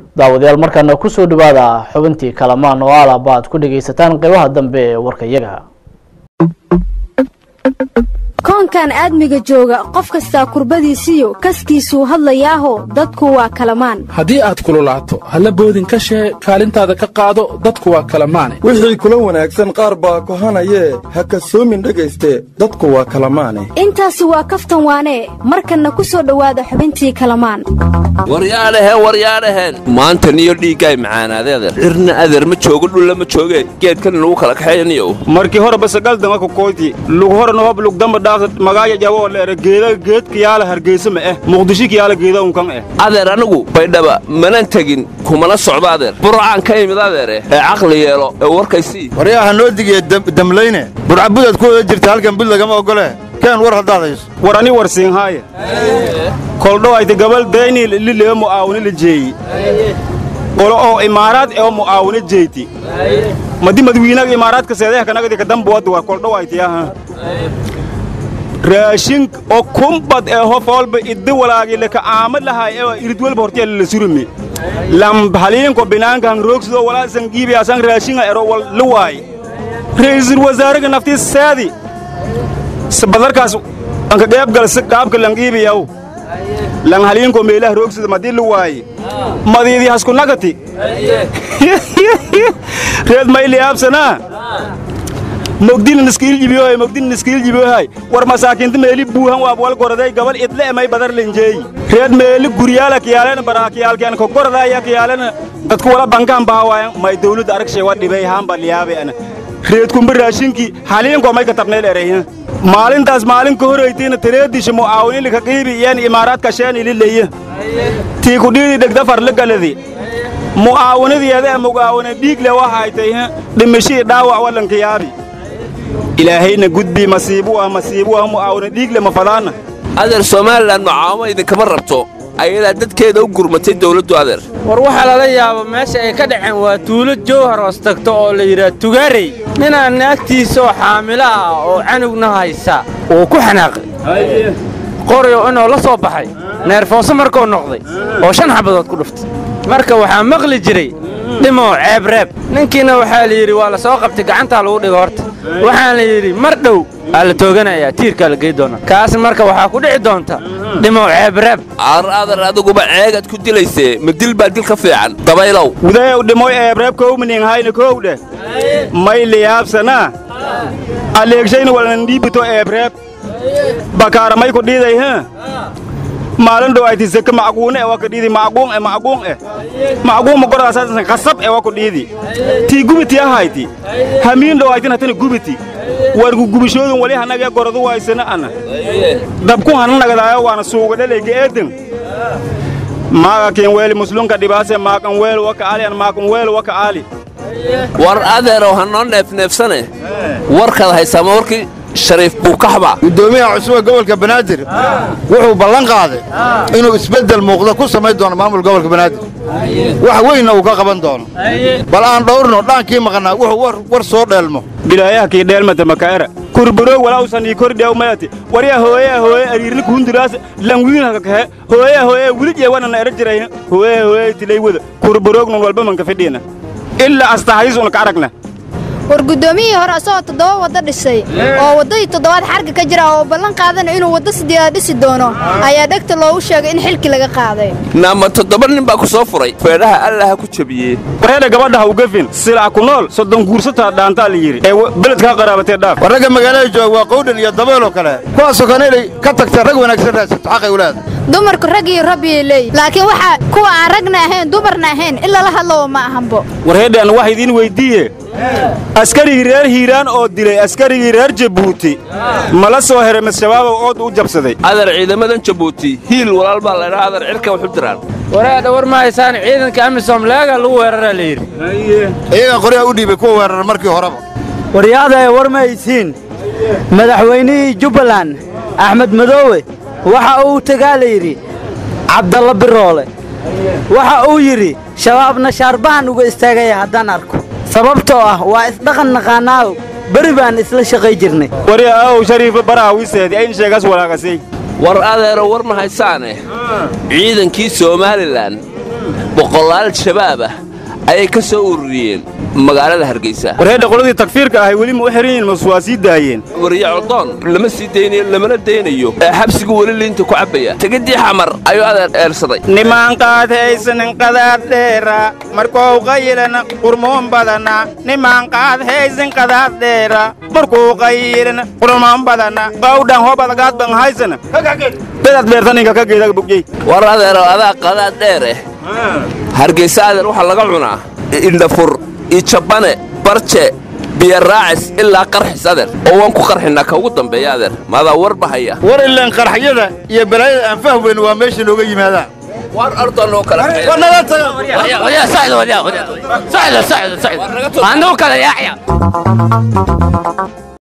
daawadayaal markaana kusoo dhawaada xubintii kalamaan oo alaba aad ku dhagaysataan qeybaha dambe ee warka iyaga koonkan aadmiga jooga qof kastaa kurbadiisiyo kaskiisuu hadlayaaho dadku waa kalamaan haddii aad kululaato halla boodin ka shee kaalintaada ka qaado dadku waa kalamaane wixii kula wanaagsan qaar baa kohanayee ha kasoomin dhegayste dadku waa kalamaane intaasi waa kaftan waanee markanna ku soo dhowaada xubintii kalamaan waryaadhaheen waryaadhaheen maanta niyo dhiiggaay macaanaade adeer cirna adeer ma joogo dhulla ma jooge geedkan lagu kala kaxeeyaniyo markii hore basagaldama kukoyti lug horena hob lugdamba dhaafta magaaja jaboo leere geeda geedka yaala hargeysa ma eh muqdisho kiyaala geeda unkan eh adeer anigu baydhaba manan tegin kumana socdo adeer burcaan ka imid adeere ee caqli yeelo ee warkaysii waryaha noo digiye damlayne burcabudaad ku wada jirta halkan bud lagama ogole keen war haddaad hayso war ani war siinhaaye koldho ayta gabal dayni lilee mu'aawini la jeeyi qolo oo imaaraad ee mu'aawini jeyti madi madwiinaga imaaraadka seedeha kanagadi kadambuwadda war koldho aytiyaha raashin oo kumbad ee hof walba iddi walaagile ka aamad lahay ee irid walba hortiyala la surumi lam haliinko binaanka han roogsidoo walaa sangiibi asan raashinga ero wal luwaay ra'iisul wasaaraga naftiis saadi badarkaas anka qeebgal si qaabka langiibiyaw lan haliinko meelaha roogsida madii luwaaye madiidii hasku nagati reed mayliyaabsanaa mogdina niskiiljibiyohay mogdina niskiiljibiyohay war masaakiinta meeli buuhan waab wal goraday gabal idle emay badar linjeeyi reed meeli guryaala kiyaalena baraakiyaalkeen ko goradaya kiyaalena dadku wala bankaan bahawaayan may dawladda aragshay wa dhibay haamba liyaabe ana reed kumba raashinkii haliinko may katabneel ereyha maalintaas maalin ka horaytiina tareedisha mu'aawinilika qiibi iyaan imaaraadka sheen ilileye tii kudhiidi dhegda farligaladi mu'aawinadiyeeda ee mugaawina dhiigle waxaytay dhimishii dhaawac wallanka yaabi ilaahayna gudbii masiibu ah masiibu ah mu'aawina dhiigle ma fadaana adeer somalilan macaamo idinkama rabto ayadaa dadkeeda u gurmatay dawladdu adeer war waxaa lala yaaba meesha ay ka dhaceen waa tuulo jowhar hoos tagto oo la yidhaha tugaarey ninaan naagtiisaoo xaamilo ah oo canugna haysa uu ku xanaaqay qoryo inuu la soo baxay neerfooso markuu noqday oo shan xabadood ku dhuftay marka waxaa maqli jiray dhimow ceebreeb ninkiina waxaa la yidhi waa la soo qabtay gacantaa lagu dhigo horta waxaan la yidhi mar dhow aa la tooganayaa tiirkaa la gey doonaa kaas marka waxaa ku dhici doonta dhimow ceebreeb ar adar adiguba ceegaad ku dilaysee ma dil baa dil ka fiican dabaylow wudayow dhimoy eebreeb kowmining hayna kow dheh may liyaabsanaa aleegshayna walnan dhiibito eebreeb bakaara may ku dhiiday ha maalin dhow ayti zaka macquune e waa ka dhiidi macquun e macquun e macquun ma goradaasasan khasab e waa ku dhiidi tii gubiti ahayti hamiin dhow aytin hatana gubiti wargu gubishoodun wali hanagee goradu waysana ana dabku hana nagadaayo waana suuga dhelayga eedan maaga kin weeli muslunka dhibaase maakan weel waka ali an maakan weel waka ali war adeerow ha noo neefneefsane warkaad haysaama warkii shariif buukaxba guddoomiyaha cusube gobolka banaadir wuxuu ballan qaaday inuu isbeddel muuqda ku samayn doono maamul gobolka banaadir wax weynna uu ka qaban doono bal aan dhowrno dhaankii maqnaa wuxuu war soo dheelmo bilaayaha kii dheelmata makaera kurburoog walawsan ii kordhiyaw mayati warya hooyaa hooye ariirni kuhunduraas lanwiinhaka kahe hooyaa hooye wilijee wanana era jirayna hooyaa hooye tilay wada kurburoognun walba manka fidhiina ilaa astahayisuna ka aragna war guddoomiyihii hore asagoo toddoba waddo dhisay oo waddadii toddobaad xarga ka jira oo ballan qaadana inuu waddo sideedaad dhisi doono ayaa dhegta loogu sheegay in xilkii laga qaaday naama toddoba nin baa ku soo furay feedhaha allaha ku jabiyey wareedha gabadha ha u gafin silac ku nool soddon guursataa dhaantaa la yidhi ee beledkaa qaraabatee dhaaf war ragga magaalada jooga waa qowdhan iyo dabeeloo kale kuwaasoo kana inay ka tagteen rag wanaagsan raadsato xaqay ulaada dumarku rag iyo rabbiyay leeyihin laakiin waxaa kuwa aan ragna ahayn dumarna ahayn in lala hadlowa ma ahanbo warheedhan wax idiin weyddiiye askarigii reer hiiraan oo dilay askarigii reer jabuuti mala soo heray mas-shabaabow ood u jabsaday adeer ciidamadan jabuuti hiil walaal baa laydhaa adeer cirka waxu diraan wareedha war ma haysaan ciidanka amisom leega lagu weeraraa la yidhi iyagaa qoryaha u dhiibay kuwa weerara markii horeba waryaadae war ma haysiin madaxweynihii jubbaland axmed madoowe waxa uu tegaa la yidhi cabdalla biroole waxa uu yidhi shabaabna shaarbahan uga istaagaya haddaan arko sababtoo ah waa isdhaqan naqaanaaw beri baan isla shaqay jirnay warya aaw shariifa baraha wiseedi ayn sheegas walaagasay war adeero war ma haysaane ciidankii somalilan boqolaal shabaab ah ayay ka soo ururiyeen magaalada hargeysa warheedha qoladii takfiirka ahay weli ma u xihan yihin mase waa sii daayeen wariye coldoon lama sii daynayo lamana daynayo ee xabsigu weli liinta ku cabbaya tegidii xamar ayuu adeer eersaday nimaanqaad haysanin qadaad dheera markuu qayilan qurmoon badana nimaanqaad haysan qadaad dheera markuu qayilan qurmoon badana qawdhan hobadagaad ban haysana bedaad beertaninka ka geedaga bogjey war adeero adaa qadaad dheere hargeysa adeer waxaa laga cunaa indhafur ijabane barje biyaraacis ilaa qarxis adeer oo waan ku qarxinnaa ka ugu dambeeya adeer maadaa warba haya war ilaan qarxyada iyo balaayada aan fahweyn waa meesha nooga yimaadaan war ardoonoo kale naga taga anuu kala yaacya